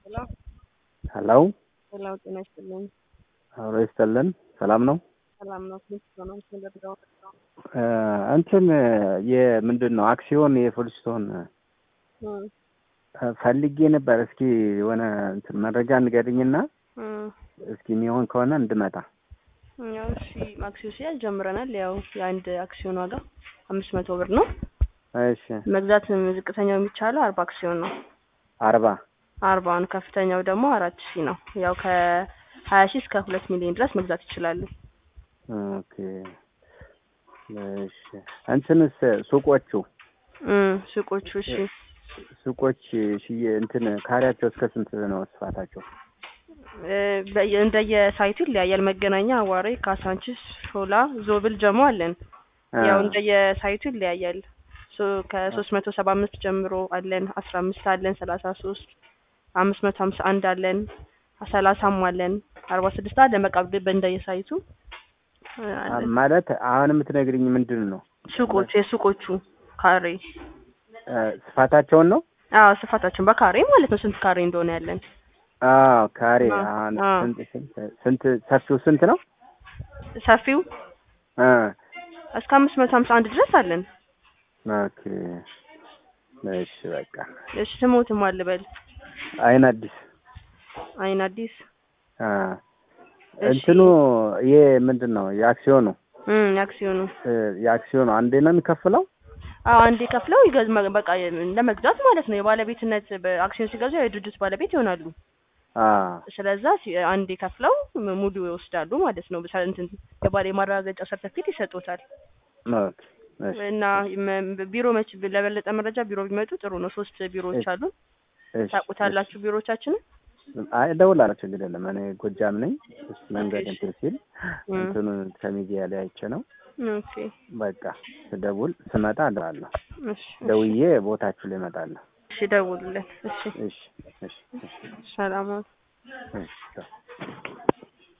ሄሎ ሄሎ ሄሎ፣ ጤና ይስጥልኝ። አብሮ ይስጥልን። ሰላም ነው። ሰላም ነው። ፕሊስ ሆኖም ስለደረው እ እንትን የምንድን ነው አክሲዮን የፍልስቶን ፈልጌ ነበር። እስኪ የሆነ እንትን መረጃ ንገርኝና እስኪ የሚሆን ከሆነ እንድመጣ። ያው እሺ፣ አክሲዮን ሽያጭ ጀምረናል። ያው የአንድ አክሲዮን ዋጋ አምስት መቶ ብር ነው። እሺ መግዛት ዝቅተኛው የሚቻለው አርባ አክሲዮን ነው። አርባ አርባውን ከፍተኛው ደግሞ አራት ሺህ ነው። ያው ከሀያ ሺህ እስከ ሁለት ሚሊዮን ድረስ መግዛት ይችላሉ። ኦኬ እሺ። እንትንስ ሱቆቹ እም ሱቆቹ እሺ ሱቆች ሽዬ እንትን ካሬያቸው እስከ ስንት ነው ስፋታቸው? እ በየ- እንደየሳይቱ ይለያያል። መገናኛ፣ አዋሬ፣ ካሳንቺስ፣ ሾላ፣ ዞብል፣ ጀሞ አለን። ያው እንደየሳይቱ ይለያያል። ሶ ከሶስት መቶ ሰባ አምስት ጀምሮ አለን፣ አስራ አምስት አለን፣ ሰላሳ ሶስት አምስት መቶ ሀምሳ አንድ አለን፣ ሰላሳም አለን፣ አርባ ስድስት አለን። በቃ በእንደየሳይቱ እ አለን። ማለት አሁን የምትነግርኝ ምንድን ነው ሱቆቹ የሱቆቹ ካሬ እ ስፋታቸውን ነው? አዎ ስፋታችን በካሬ ማለት ነው። ስንት ካሬ እንደሆነ ያለን አዎ ካሬ አዎ፣ አሁን አዎ። ስንት ስንት ስንት ሰፊው ስንት ነው? ሰፊው እ እስከ አምስት መቶ ሀምሳ አንድ ድረስ አለን። ኦኬ እሺ በቃ እሺ ስሞትም አልበል አይን አዲስ አይን አዲስ አ እሺ። እንትኑ ይሄ ምንድን ነው የአክሲዮኑ እም የአክሲዮኑ እ የአክሲዮኑ አንዴ ነው የሚከፍለው? አዎ አንዴ ከፍለው ይገዝ መ- በቃ ለመግዛት ማለት ነው። የባለቤትነት በአክሲዮን ሲገዙ የድርጅት ባለቤት ይሆናሉ። አ ስለዛ ሲ- አንዴ ከፍለው ም- ሙሉ ይወስዳሉ ማለት ነው። በሳ- እንትን የባለ የማረጋገጫ ሰርተፊኬት ይሰጡታል። ኦኬ እሺ እና መ- ቢሮ መች ለበለጠ መረጃ ቢሮ ቢመጡ ጥሩ ነው። ሶስት ቢሮዎች እሺ፣ አሉ። እሺ፣ ታውቁታላችሁ ቢሮዎቻችንን? እሺ። አይ እደውላለሁ፣ ችግር የለም። እኔ ጎጃም ነኝ። እስ መንገድ እሺ። እንትን ሲል እም፣ እንትኑን ከሚዲያ ላይ አይቼ ነው። ኦኬ በቃ ስደውል ስመጣ እደውላለሁ። እሺ፣ እሺ፣ ደውዬ ቦታችሁ ላይ እመጣለሁ። እሺ ደውሉልን። እሺ እሺ፣ እሺ፣ እሺ፣ ሰላም ዋሉ። እሺ።